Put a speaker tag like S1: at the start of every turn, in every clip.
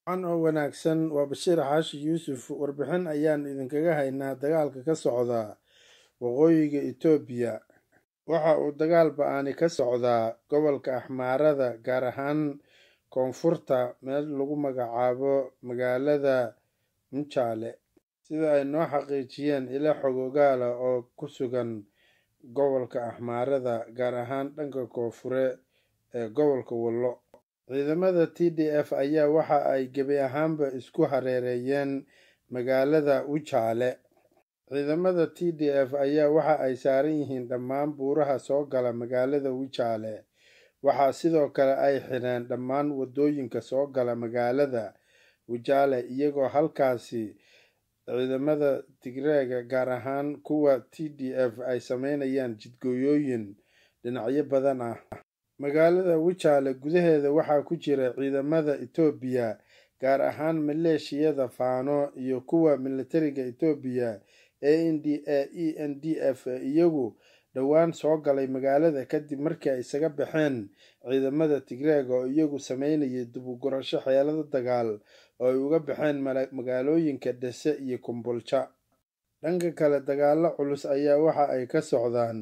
S1: an oo wanaagsan waa bashiir xaashi yuusuf warbixin ayaan idinkaga haynaa dagaalka ka socda waqooyiga etoobiya waxa uu dagaal ba-aani ka socdaa gobolka axmaarada gaar ahaan koonfurta meel lagu magacaabo magaalada mujaale sida ay noo xaqiijiyeen ilo xogogaala oo ku sugan gobolka axmaarada gaar ahaan dhanka koonfure ee gobolka wallo ciidamada t d f ayaa waxa ay gebi ahaanba isku hareereeyeen magaalada wujaale ciidamada t d f ayaa waxa ay saaran yihiin dhammaan buuraha soo gala magaalada wujaale waxaa sidoo kale ay xidheen dhammaan waddooyinka soo gala magaalada wujaale iyagoo halkaasi ciidamada tigreega gaar ahaan kuwa t d f ay sameynayaan jidgooyooyin dhinacyo badan ah magaalada wujaale gudaheeda waxaa ku jira ciidamada etoobiya gaar ahaan maleeshiyada faano iyo kuwa militariga etoobiya a n d a e n d f iyagu dhowaan soo galay magaalada kadib markii ay isaga baxeen ciidamada tigreega oo iyagu sameynayay dubugurasho xeelado dagaal oo ay uga baxeen magaalooyinka dhese iyo kumbulja dhanka kale dagaalo culus ayaa waxa ay ka socdaan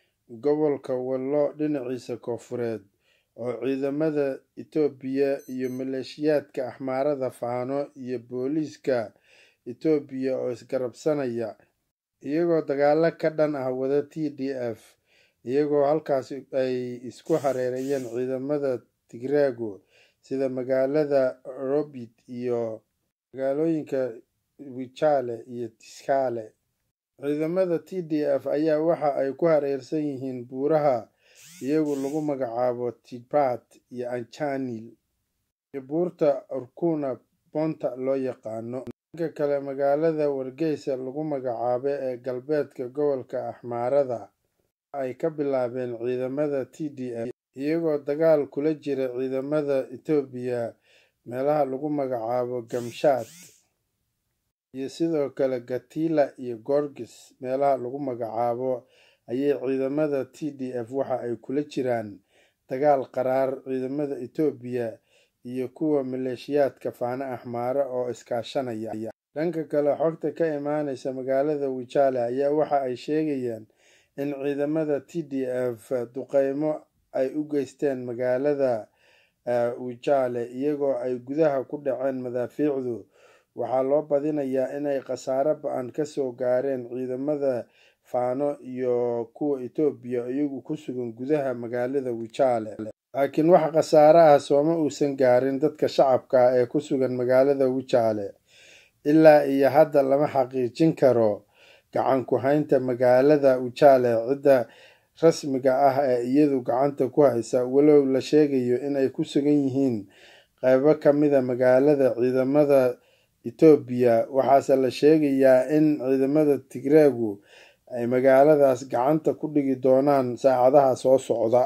S1: gobolka wallo dhinaciisa koonfureed oo ciidamada etoobiya iyo maleeshiyaadka axmaarada faano iyo booliiska etoobiya oo isgarabsanaya iyagoo dagaalo ka dhan ah wada t d f iyagoo halkaas ay isku hareerayeen ciidamada tigreegu sida magaalada robit iyo magaalooyinka wijaale iyo tiskaale ciidamada t d f ayaa waxa ay ku hareersan yihiin buuraha iyagu lagu magacaabo tibat iyo anjanil iyo buurta urkuna bonta loo yaqaano dhanka kale magaalada wargeysa lagu magacaabo ee galbeedka gobolka axmaarada ay ka bilaabeen ciidamada t d f iyagoo dagaal kula jira ciidamada etoobiya meelaha lagu magacaabo gamshaad iyo sidoo kale gatila iyo gorgis meelaha lagu magacaabo ayay ciidamada t d f waxa ay kula jiraan dagaal qaraar ciidamada etoobiya iyo kuwa maleeshiyaadka faano axmaare oo iskaashanaya dhanka kale xogta ka imaaneysa magaalada wijaale ayaa waxa ay sheegayaan in ciidamada t d f duqeymo ay u geysteen magaalada wijaale iyagoo ay gudaha ku dhaceen madaafiicdu waxaa loo badinayaa inay khasaare ba-an kasoo gaareen ciidamada faano iyo kuwa etoobiya iyagu ku sugan gudaha magaalada wijaale laakiin wax khasaare ah sooma uusan gaarin dadka shacabka ah ee ku sugan magaalada wijaale ilaa iyo hadda lama xaqiijin karo gacan ku-haynta magaalada wijaale cidda rasmiga ah ee iyadu gacanta ku haysa walow la sheegayo inay ku sugan yihiin qeybo ka mida magaalada ciidamada etoobiya waxaase la sheegayaa in ciidamada tigreegu ay magaaladaas gacanta ku dhigi doonaan saacadaha soo socda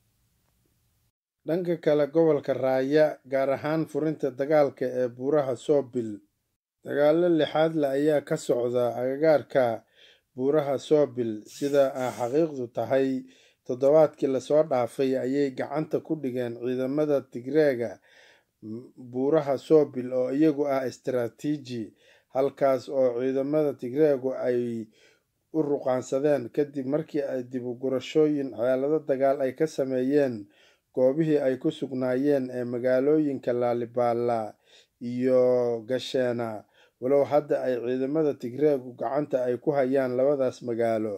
S1: dhanka kale gobolka raaya gaar ahaan furinta dagaalka ee buuraha soobil dagaalo lixaadle ayaa ka socda agagaarka buuraha soobil sida a xaqiiqdu tahay toddobaadkii lasoo dhaafay ayay gacanta ku dhigeen ciidamada tigreega buuraha soobil oo iyagu ah istaraatiiji halkaas oo ciidamada tigreegu ay u ruqaansadeen kadib markii ay dibugurashooyin xeelado dagaal ay ka sameeyeen goobihii ay ku sugnaayeen ee magaalooyinka laalibaala iyo gasheena walow hadda ay ciidamada tigreegu gacanta ay ku hayaan labadaas magaalo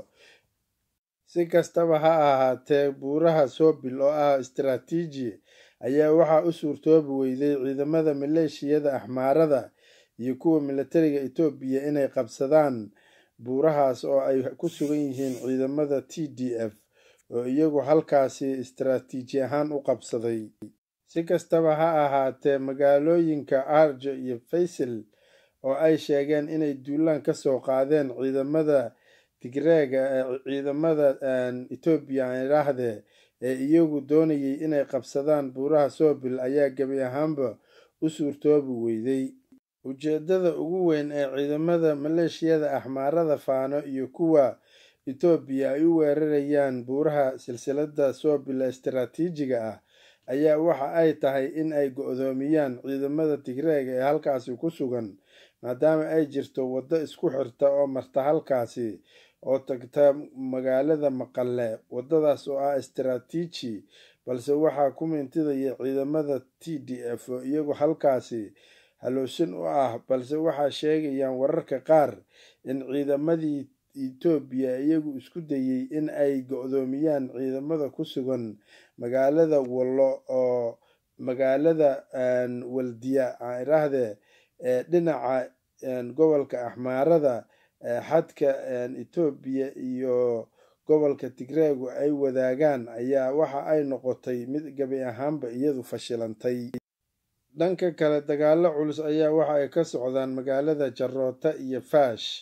S1: si kastaba ha ahaatee buuraha soobil oo ah istaraatiiji ayaa waxaa u suurtoobi weyday ciidamada maleeshiyada axmaarada iyo kuwa militariga etoobiya inay qabsadaan buurahaas oo ay ku sugan yihiin ciidamada t d f oo iyagu halkaasi istaraatiiji ahaan u qabsaday si kastaba ha ahaatee magaalooyinka arjo iyo faysal oo ay sheegeen inay duulaan ka soo qaadeen ciidamada tigreega ee ciidamada etoobiya aan idhaahdee ee iyagu doonayay inay qabsadaan buuraha soobil ayaa gebi ahaanba u suurtoobi weyday ujeedada ugu weyn ee ciidamada maleeshiyada axmaarada faano iyo kuwa etoobiya ay u weerarayaan buuraha silsilada soobil istaraatiijiga ah ayaa waxa ay tahay in ay go-doomiyaan ciidamada tigreega ee halkaasi ku sugan maadaama ay jirto waddo isku xirta oo marta halkaasi oo tagta magaalada maqale waddadaas oo ah istaraatiiji balse waxaa ku mintidaya ciidamada t d f oo iyagu halkaasi halowsan u ah balse waxaa sheegayaan wararka qaar in ciidamadii etoobiya iyagu isku dayey in ay go-doomiyaan ciidamada ku sugan magaalada wallo oo magaalada waldiya aan idhaahdee ee dhinaca gobolka axmaarada xadka etoobiya iyo gobolka tigreegu ay wadaagaan ayaa waxa ay noqotay mid gabi ahaanba iyadu fashilantay dhanka kale dagaalo culus ayaa waxa ay ka socdaan magaalada jaroota iyo faash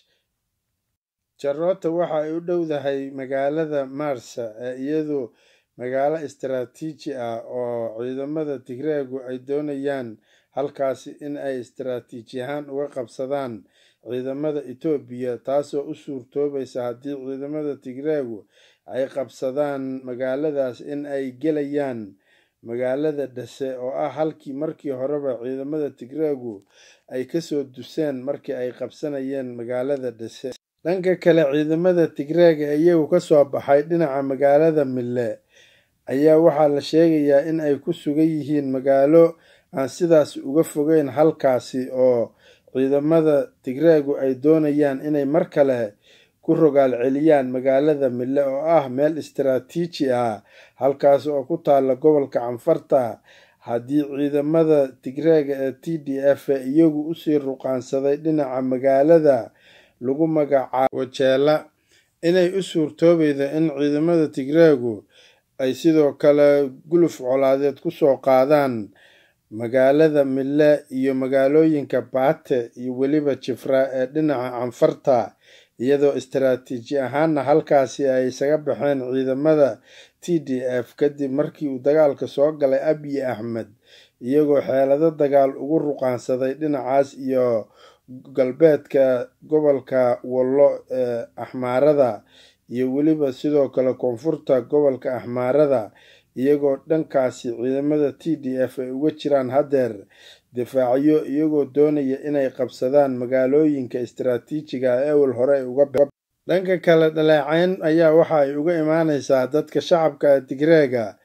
S1: jaroota waxa ay u dhowdahay magaalada marsa ee iyadu magaalo istaraatiiji ah oo ciidamada tigreegu ay doonayaan halkaasi in ay istaraatiiji ahaan uga qabsadaan ciidamada etoobiya taasoo u suurtoobaysa haddii ciidamada tigreegu ay qabsadaan magaaladaas in ay gelayaan magaalada dhase oo ah halkii markii horeba ciidamada tigreegu ay kasoo duseen markii ay qabsanayeen magaalada dhase dhanka kale ciidamada tigreega ee iyagu kasoo baxay dhinaca magaalada mille ayaa waxaa la sheegayaa in ay ku sugan yihiin magaalo aan sidaas uga fogeyn halkaasi oo ciidamada tigreegu ay doonayaan inay mar kale ku rogaal celiyaan magaalada mille oo ah meel istaraatiiji ah halkaas oo ku taalla gobolka canfarta haddii ciidamada tigreega ee t d f iyagu usii ruqaansaday dhinaca magaalada lagu magacaabo wajeela inay u suurtoobayda in ciidamada tigreegu ay sidoo kale guluf colaadeed kusoo qaadaan magaalada mille iyo magaalooyinka baate iyo weliba jifra ee dhinaca canfarta iyadoo istaraatiiji ahaanna halkaasi ay isaga baxeen ciidamada t d f kadib markii uu dagaalka soo galay abiy axmed iyagoo xeelado dagaal ugu ruqaansaday dhinacaas iyo galbeedka gobolka wallo ee axmaarada iyo weliba sidoo kale koonfurta gobolka axmaarada iyagoo dhankaasi ciidamada t d f ay uga jiraan haddeer difaacyo iyagoo doonaya inay qabsadaan magaalooyinka istaraatiijiga ee ewel hore ay uga dhanka kale dhaleecayn ayaa waxa ay uga imaaneysaa dadka shacabka tigreega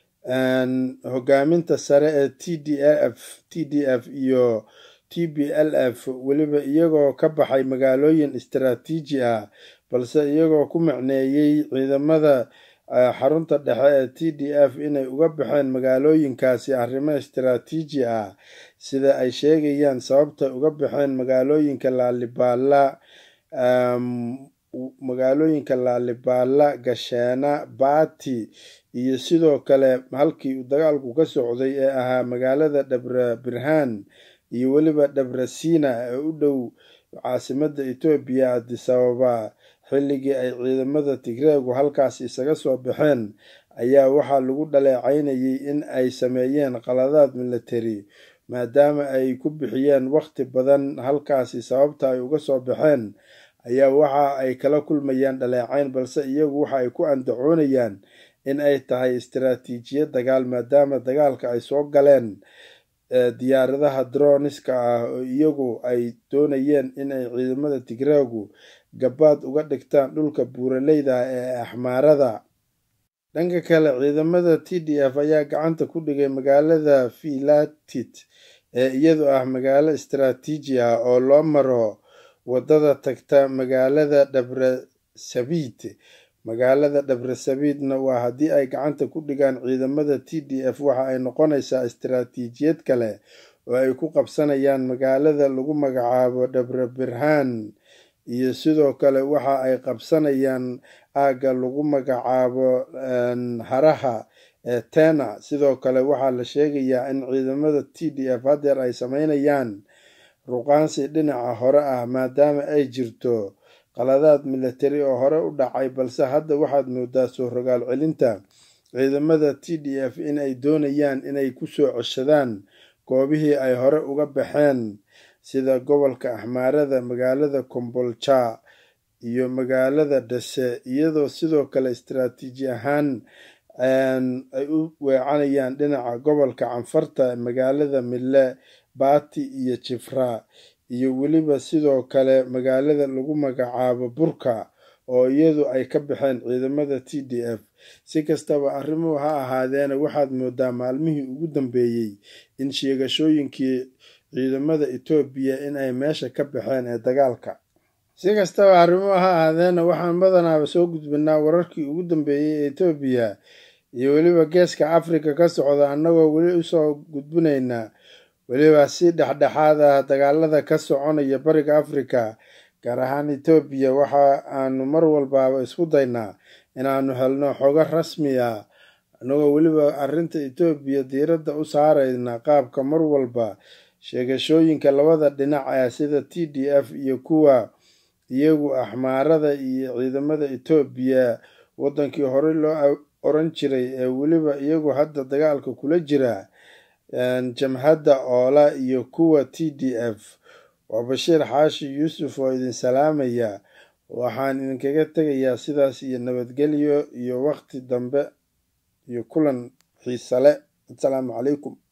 S1: hogaaminta sare ee t d f t d f iyo t b l f weliba iyagoo ka baxay magaalooyin istaraatiiji ah balse iyagoo ku macneeyey ciidamada xarunta dhexe ee t d f inay uga baxeen magaalooyinkaasi arrimo istaraatiiji ah sida ay sheegayaan sababta uga baxeen magaalooyinka laalibaala magaalooyinka laalibaala gasheena baati iyo sidoo kale halkii uu dagaalku ka socday ee ahaa magaalada dhabra birhaan iyo weliba dhabrasiina ee u dhow caasimada etoobiya adisababa xilligii ay ciidamada tigreegu halkaas isaga soo baxeen ayaa waxaa lagu dhaleecaynayay in ay sameeyeen qaladaad military maadaama ay ku bixiyeen wakhti badan halkaasi sababta ay uga soo baxeen ayaa waxa ay kala kulmayaan dhaleecayn balse iyagu waxa ay ku andacoonayaan in ay tahay istaraatiijiyad dagaal maadaama dagaalka ay soo galeen diyaaradaha droniska ah oo iyagu ay doonayeen in ay ciidamada tigreegu gabaad uga dhigtaan dhulka buuraleyda ee axmaarada dhanka kale ciidamada t d f ayaa gacanta ku dhigay magaalada filatit ee iyadu ah magaalo istaraatiiji ah oo loo maro wadada tagta magaalada dhabrasabiid magaalada dhabrasabiidna waa haddii ay gacanta ku dhigaan ciidamada t d f waxa ay noqonaysaa istaraatiijiyad kale oo ay ku qabsanayaan magaalada lagu magacaabo dhabra birhaan iyo sidoo kale waxa ay qabsanayaan aagga lagu magacaabo haraha ee tena sidoo kale waxaa la sheegayaa in ciidamada t d f haddeer ay sameynayaan ruqaansi dhinaca hore ah maadaama ay jirto qaladaad military oo hore u dhacay balse hadda waxaad moodaa soo rogaal celinta ciidamada t d f in ay doonayaan inay kusoo ceshadaan goobihii ay hore uga baxeen sida gobolka axmaarada magaalada kombolja iyo magaalada dhase iyadoo sidoo kale istaraatiiji ahaan ay u weecanayaan dhinaca gobolka canfarta magaalada mille baati iyo jifra iyo weliba sidoo kale magaalada lagu magacaabo burka oo iyadu ay ka baxeen ciidamada t d f si kastaba arrimuhu ha ahaadeena waxaad moodaa maalmihii ugu dambeeyey in sheegashooyinkii ciidamada etoobiya in ay meesha ka baxeen ee dagaalka si kastaba arrimuhu ha ahaadeena waxaan badanaaba soo gudbinaa wararkii ugu dambeeyey ee etoobiya iyo weliba geeska afrika ka socda annagoo weli usoo gudbinaynaa weliba si dhexdhexaad ah dagaalada ka soconaya bariga afrika gaar ahaan etoobiya waxa aanu mar walbaaba isku daynaa inaanu helno xogo rasmi ah annagoo weliba arrinta etoobiya diiradda u saarayna qaabka mar walba sheegashooyinka labada dhinac ah sida t d f iyo kuwa iyagu axmaarada iyo ciidamada etoobiya waddankii horey loo oran jiray ee weliba iyagu hadda dagaalka kula jira jamhadda oola iyo kuwa t d f waa bashiir xaashi yuusuf oo idin salaamaya waxaan idinkaga tegayaa sidaas iyo nabadgelyo iyo waqti dambe iyo kulan xiisale asalaamu calaykum